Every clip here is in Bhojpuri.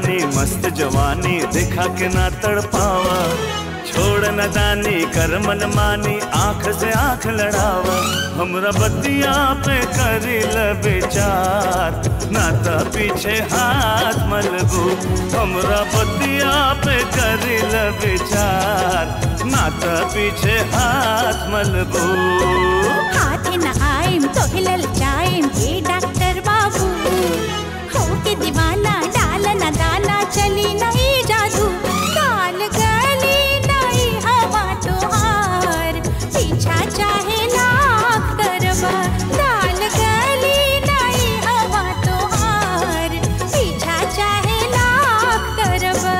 रानी मस्त जवानी दिखा के ना तड़पावा छोड़ न दानी कर मन मानी आंख से आंख लड़ावा हमरा बतिया पे करी ल विचार ना त पीछे हाथ मलबू हमरा बतिया पे करी ल विचार ना त पीछे हाथ मलबू हाथ न आएम तो हिलल जाएम ये डॉक्टर बाबू हो के दीवाना डाल न दाना चली नहीं जादू काल गली नहीं हवा तो हार पीछा चाहे लाख करवा काल गली नहीं हवा तो हार पीछा चाहे लाख करवा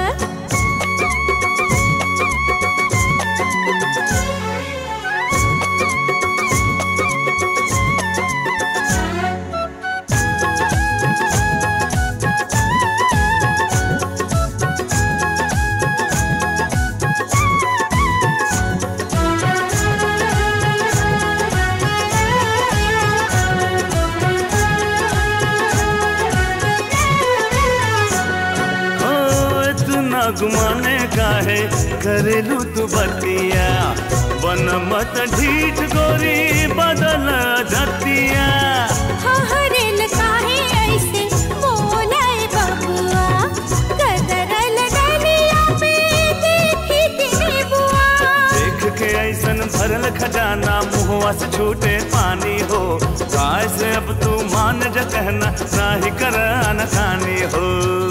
ओ इतना गुमाने का है करेलू तू बतिया बन मत ढीठ गोरी बदल धतिया हहरेल काहे ऐसे बोलाए बबुआ कदरल डलिया पे देखी तेरी बुआ देख के ऐसन भरल खजाना मुहवा से छूटे पानी हो काय से अब तू मान जा कहना ना ही कर अनखानी हो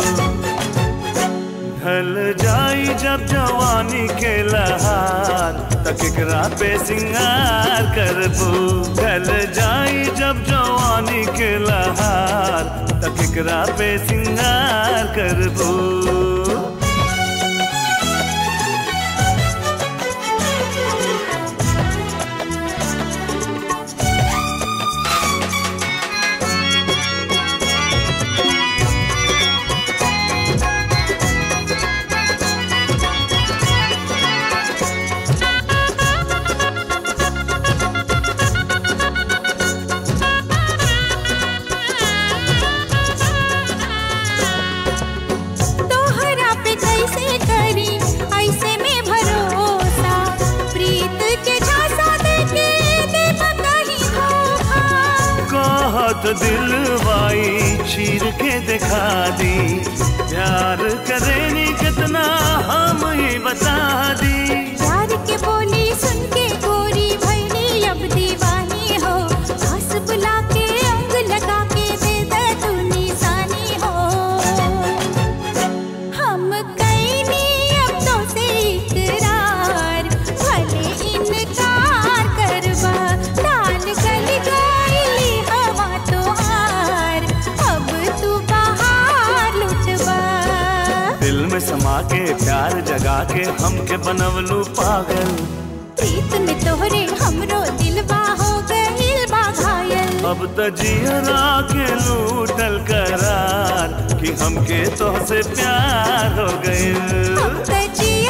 ढल जाई जब जवानी के लहार तकरा पे सिंगार करबू ढल जाई जब जवानी के लहार तकरा पे सिंगार करबू तोहरा पे कैसे करी ऐसे में भरोसा प्रीत के झांसा देके दे कहीं धोखा कहत दिलवाई चीर के दिखा दी प्यार करेनी कितना हम ही बता दी प्यार के बोली सुन के गोरी भैनी अब दीवानी हो हंस बुला के अंग लगा के दे दे तू निशानी हो हम कैनी अब तो से इकरार भले इनकार करवा डाल गली गली हवा तो हार अब तू बाहर लुटवा दिल में समा के प्यार जगा के हमके बनवलू पागल प्रीत में तोहरे हमरो दिलवा हो गइल बा घायल अब त जियरा के लूटल करार कि हमके तोहसे प्यार हो गइल अब त जी